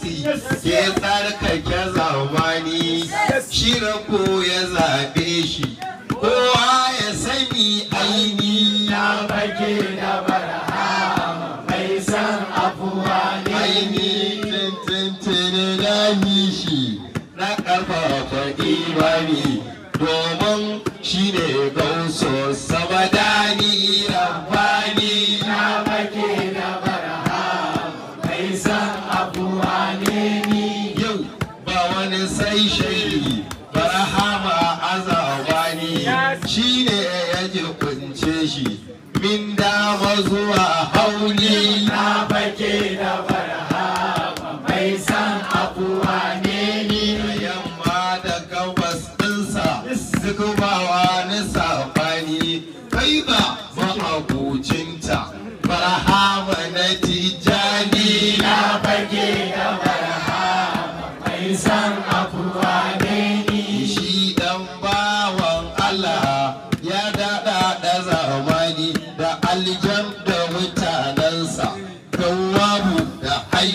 kudusi ke tsarkake zamani shi ko ya zaɓe shi kowa ya sani aini na fage da barhama mai san afuwa ne aini tuntuntuni na shi na ƙarfafa imani domin shi ne gauso samadani rabbani na fage da barhama mai san afuwa ne ni yau ba wani sai shaidi barhama azabani shi ne ya jikunce shi min dama zuwa hauni na fage da barhama mai san afuwa ne ni yamma da gabas ɗinsa duk ba wani saɓani kai ba ma'abucinta barhama na tijani na fage da barhama mai san afuwa ne ni shi dan bawan Allah ya daɗa da zamani da aljan da mutanensa wabu da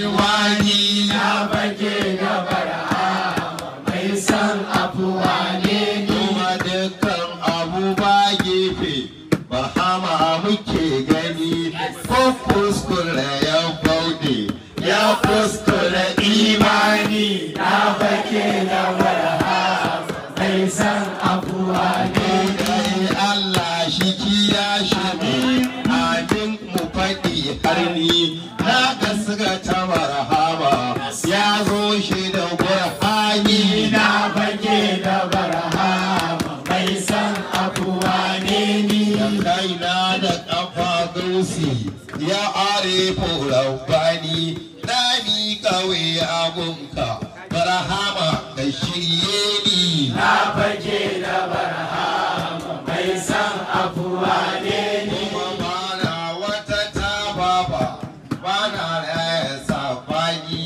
haiwani na fage da barhama mai san afuwa ne ni kuma dukkan abu ba gefe bahama muke gani ko kuskure ya bauɗe ya kuskure imani na fage da barhama mai san afuwa ne Dai Allah shi kiya shi ne amin mu faɗi har ni na gasga ta marhaba ya zo shi da burhani na fage da barhama mai san afuwa ne ni kaina da ƙafa gausi ya are rabbani na mi kawai abunka barhama ka shirye ni na fage da barhama mai san afuwa ne ni kuma bana wata ta baba bana raya sabani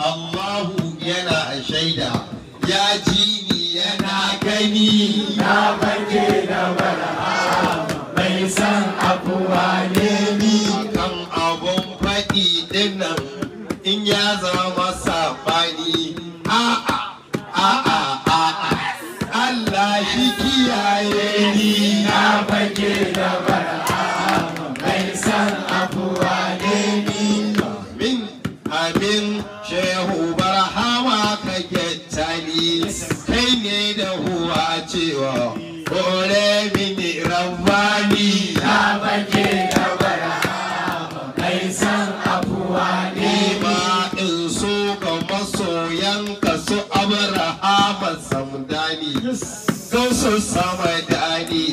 Allahu yana shaida ya ji ni yana gani na fage da barhama mai san afuwa ne ni kan abun faɗi dinnan in ya zama sabani a'a a'a a'a Allah shi kiyaye ni na fage da barhama mai san afuwa ne ni min amin shehu barhama ka gettani kai ne da huwa cewa kore mini rabbani na fage da barhama mai san afuwa ne ni ma in so ga masoyanka su abrahama samdani gausu samadani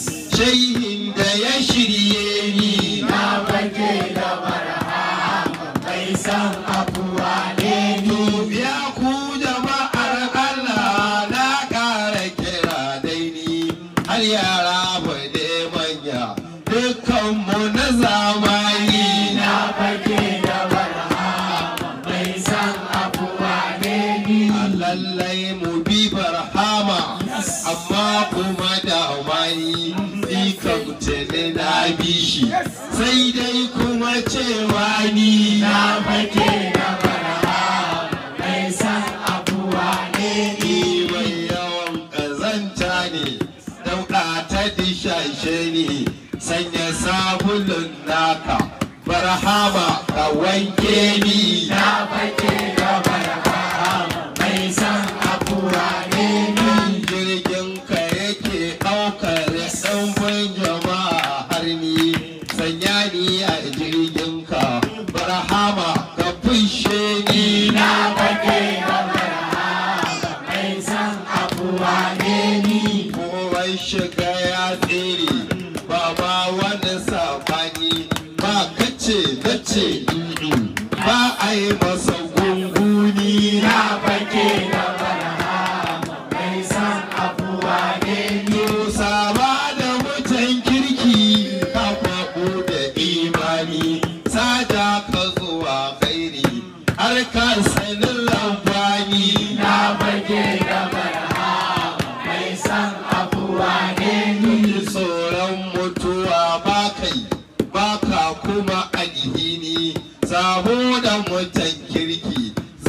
shehin da ya shirye ni na fage da barhama mai san afuwa ne ni Ya ku jama'ar Allah na ƙara kira dai ni har yara da manya dukkanmu na zamani na fage da barhama mai san afuwa ne ni lallai mu bi barhama amma kuma da amani ni kan tuni na bi shi sai dai kuma cewa ni na fage da barhama mai san afuwa ne ni ni mai yawan ƙazanta ne dauɗa ta dishashe ne sanya sabulun naka barhama ka wanke ni na fage da barhama mai san afuwa ne ni jirgin ka yake ɗaukar ɗanbin jama'a har ni sanya ni a jirgin ka barhama ka fushe ni na fage da barhama mai san afuwa ne ni kowai shiga ya tsere ba ma wani sabani ba kace nace mm ba a yi masa gunguni na fage da barhama mai san afuwa ne ni Saba da mutan kirki ka faɗo da imani sada ka zuwa kairi har ka sanin lamfani na fage da barhama mai san afuwa ne ni tsoron mutuwa ba kai ba ka kuma alhini saboda mutan kirki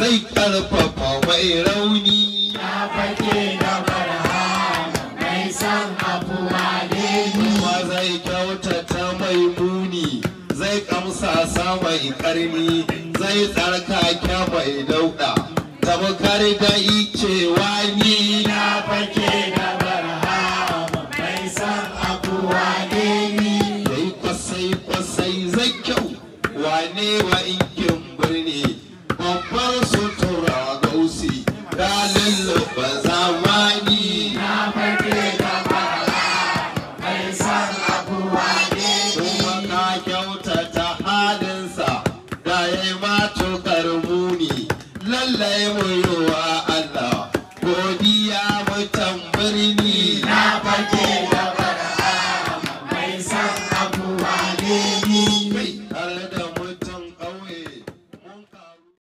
zai karfafa mai rauni na fake da barhama mai san abuwa ne ni kuma zai kyautata mai muni zai kamsasa mai karni zai tsarkake mai dauda tabbatar da icewa ni na fake da barhama mai san abuwa ne ni yayi kwasai kwasai zai kyau wane wa inkin birni babbar sutura gausi ga lulluɓa zamani na fake da barhama mai san abuwa ne ni kuma ka kyautata halinsa da ya yi matukar muni lallai mu yi